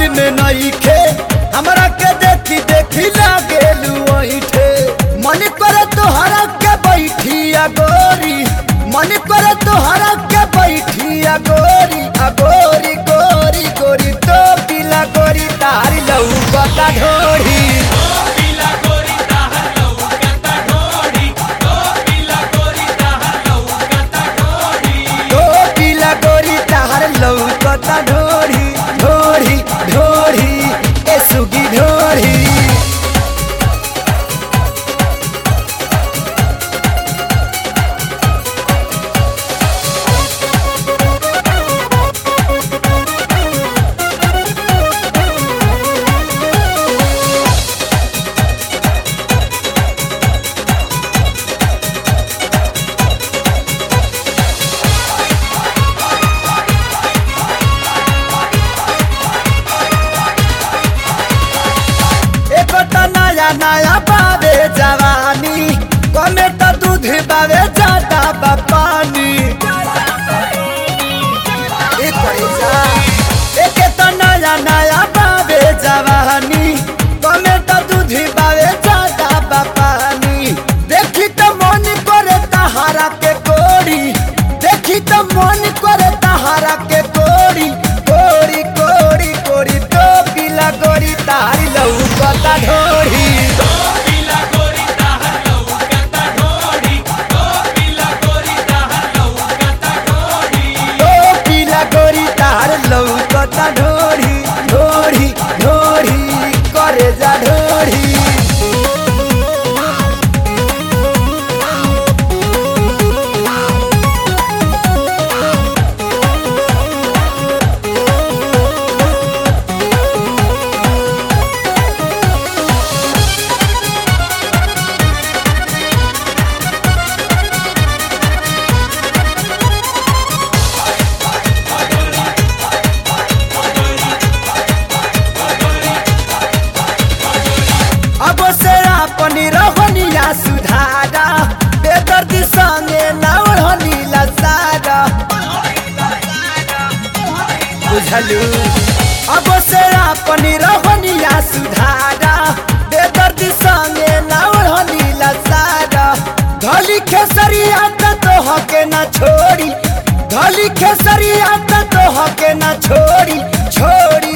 में नहीं खे हमरा के देखी देखी लागेलू ऐठे मन करे तोहरा के बैठिया गोरी मन करे तोहरा के बैठिया गोरी आ गोरी गोरी गोरी तो पीला गोरी तारी लऊ बता ढोरी तो पीला गोरी तार लौकता ढोरी ढोरी ढोरी ए सुगी ढोरी एको त नया नया बाबे जवानी कमे त दूध बाबे जाता बा पानी ए करेजा एके त नया नया बाबे जवानी कमे त दूध बाबे जाता बा पानी देखी त मन करे तहारा के कोरी देखी त मन करे तहारा के कोरी कोरी कोरी कोरी तो पीला गोरी तारी लौकता ढोरी तो पीला गोरी तार लौकता ढोरी ढोरी ढोरी करे जा ढोरी अब से अपनी रहनिया सुधारा बेदर्दी संगे नौड़नी लसारा बुझलू अब से अपनी रहनिया सुधारा बेदर्दी संगे नौड़नी लसारा धली खेसरिया त तोह के न छोड़ी धली खेसरिया त तोह के न छोड़ी छोड़ी